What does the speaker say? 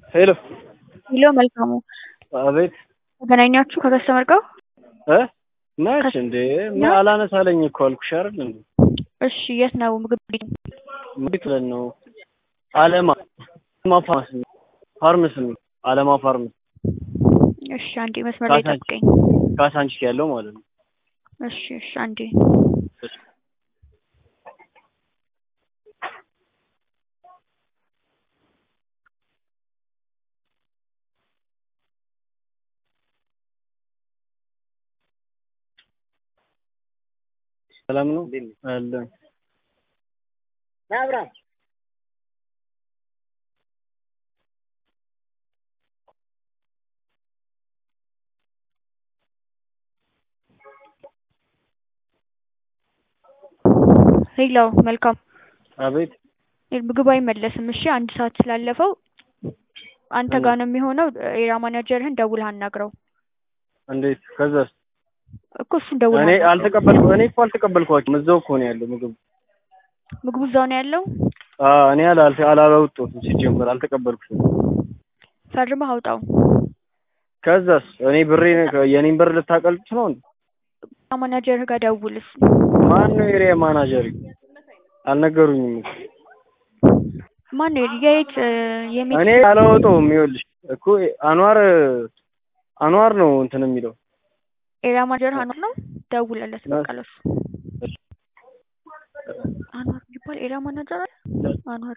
ሄሎ ሄሎ መልካሙ አቤት ተገናኛችሁ ከከስተመር ጋር? እ ነሽ እንዴ? ምን አላነሳለኝ እኮ አልኩሽ አይደል እንዴ? እሺ የት ነው ምግብ ቤት? እንዴት ብለን ነው? አለማ አለማ ፋርማሲ ፋርማሲ አለማ ፋርማሲ እሺ አንዴ መስመር ላይ ካሳንቺ- ጠብቀኝ። ካሳንቺስ ያለው ማለት ነው። እሺ እሺ አንዴ ሰላም ነው አለ ሄሎ መልካም አቤት ምግብ አይመለስም። እሺ አንድ ሰዓት ስላለፈው አንተ ጋር ነው የሚሆነው። ኤሪያ ማናጀርህን ደውለህ አናግረው እንዴት ከዛስ እኮ እሱን ደውለህ እኔ አናግረው። አልተቀበልኩ እኔ እኮ አልተቀበልኳቸውም እዛው እኮ ነው ያለው ምግብ ምግቡ እዛው ነው ያለው። አዎ እኔ አላል አላወጣሁትም ሲጀምር አልተቀበልኩትም ፈርመህ አውጣው። ከዛስ እኔ ብሬ የኔን ብር ልታቀልጥ ነው እንዴ ኤሪያ ማናጀርህ ጋር ደውልስ። ማን ነው ኤሪያ ማናጀር አልነገሩኝም እኮ ማን ነው የት የሚ እኔ አላወጣውም ይኸውልሽ እኮ አንዋር አንዋር ነው እንትን የሚለው ኤሪያ ማናጀር አኗር ነው። ደውለለት በቃ ለሱ። አንዋር የሚባል ኤሪያ ማናጀር አለ። አንዋር